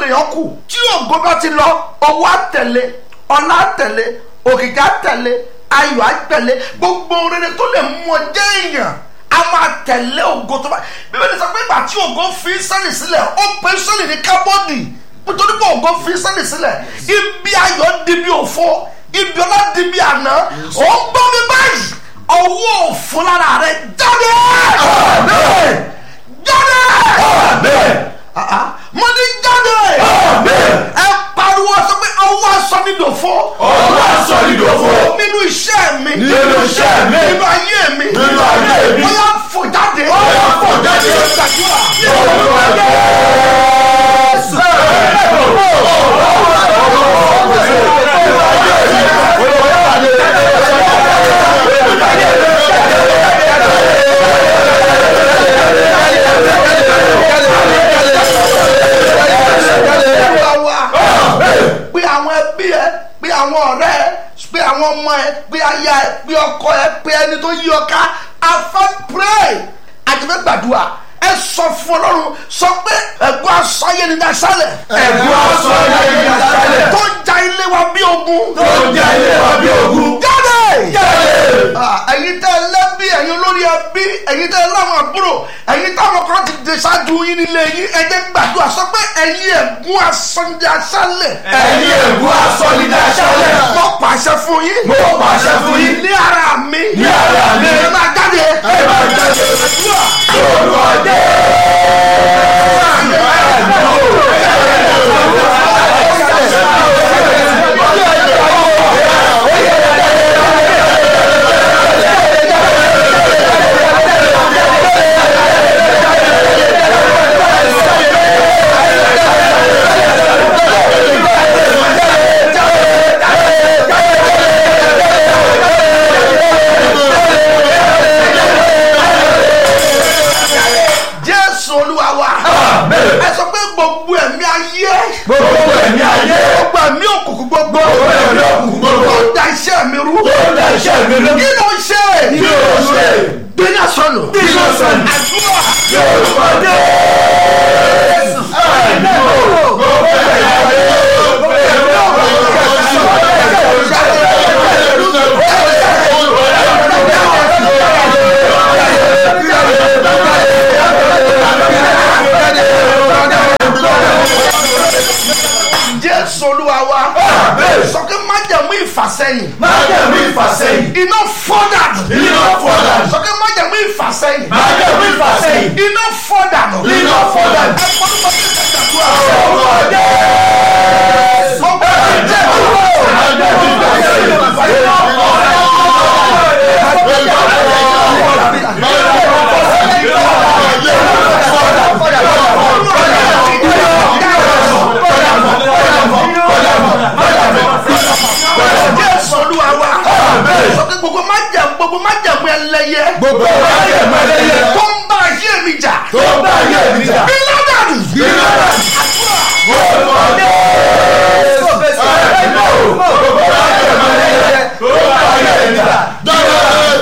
lèèyàn kù tí ògo bá ti lọ owó àtẹ̀lé ọlá àtẹ̀lé òkìkí àtẹ̀lé ayọ̀ àtẹ̀lé gbogbo rere tó lè mú ọ jẹ́ èèyàn a máa tẹ̀lé ògo tó bá bíbélì sọ pé ìgbà tí ògo fi sẹ́lì sílẹ̀ ó pe sẹ́lì ní kábọ́ọ̀dì nítorí pé ògo fi sẹ́lì sílẹ̀ ibi ayọ̀ di bí òfo ibi ọlá di bí àná ó ń gbọ́ mi báyìí ọwọ́ òfo lára rẹ jáde jáde mo ní jáde ẹ pariwo sọ pé ọwọ́ aṣọ mi dòfo ọwọ́ aṣọ mi dòfo nínú iṣẹ́ mi nínú iṣẹ́ mi nínú ayé mi nínú ayé mi ó yá fò jáde ó yá fò jáde gbàdúrà orúkọ Jésù. wa pé àwọn ẹbí ẹ pé àwọn ọ̀rẹ́ ẹ pé àwọn ọmọ ẹ pé aya ẹ pé ọkọ ẹ pé ẹni tó yí ọ ká afẹ́ pray àjẹfẹ́ gbàdúrà ẹ sọ fún ọlọ́run sọ pé ẹ̀gbọ́n aṣọ ayé ni dasálẹ̀ Ẹ̀gbọ́n aṣọ ayé ni dasálẹ̀. tó ń ja ilé wa bí ogun tó ń jẹ ilé wa bí ogun. jáde Jáde. Ah, ẹ̀yin tẹ́ ẹ lẹ́bí ẹ̀yin olórí ẹbí ẹ̀yin tẹ́ ẹ láwọn àbúrò ẹ̀yin táwọn kan ti dé ṣáájú yín nílé yín ẹ jẹ́ gbàdúrà sọ pé ẹ̀yin ẹ̀gbọ́n asọ́njẹ aṣálẹ̀ ẹ̀yin ẹ̀gbọ́n aṣọ ni dasálẹ̀. mo pàṣẹ fún yín mo pàṣẹ fún yín ní ara mi ní ara mi. ẹ máa jáde ẹ máa jáde orúkọ jésù olúwa wa Amen. ẹ sọ pé gbogbo ẹ̀mí ayé gbogbo ẹ̀mí ayé. gbogbo ẹ̀mí òkùnkùn gbogbo gbogbo ẹ̀mí òkùnkùn gbogbo. tó da iṣẹ́ mi rú tó ń da iṣẹ́ mi lórí. kí ló ń ṣe kí ló ṣe. gbéná sọnù kí ló sọnù. àdúrà orúkọ Jésù. ẹ̀mí o. gbogbo ẹ̀mí ayé. gbogbo ẹ̀mí jésù olúwa wa Amen. sọ pé májẹ̀mú ìfàsẹ́yìn máa jẹ́ mi ìfàsẹ́yìn. iná fọ́dà Iná fọ́ dànù. sọ pé májẹ̀mú ìfàsẹ́yìn máa jẹ́ mi ìfàsẹ́yìn. iná fọ́dà Iná fọ́ dànù. ẹ fọ́dún bá ti ṣàdúrà orúkọ Jésù. gbogbo ẹ̀jẹ̀ máa jẹ́ mi ìfàsẹ́yìn. jésù olúwa wa sọ pé gbogbo májẹ̀mú gbogbo májẹ̀mú ẹlẹ́yẹ gbogbo máa jẹ́ mi ẹlẹ́yẹ. tó ń bá ayé mi jà tó ń bá ayé mi jà. iná dànù Iná dànù. orúkọ Jésù. ẹ̀mí o. gbogbo máa jẹ́ mi ẹlẹ́yẹ. tó ń bá ayé mi jà.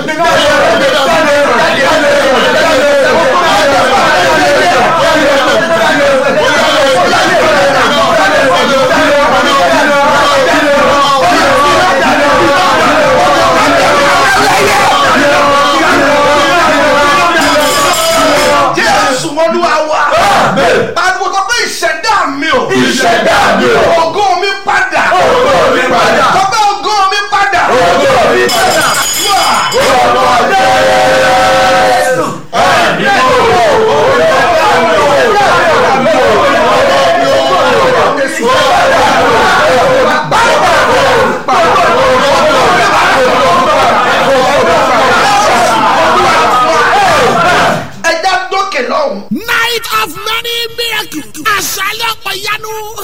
jésù olúwa wa Amen. pariwo sọ pé ìṣẹ̀dá mi o ìṣẹ̀dá mi o. ògo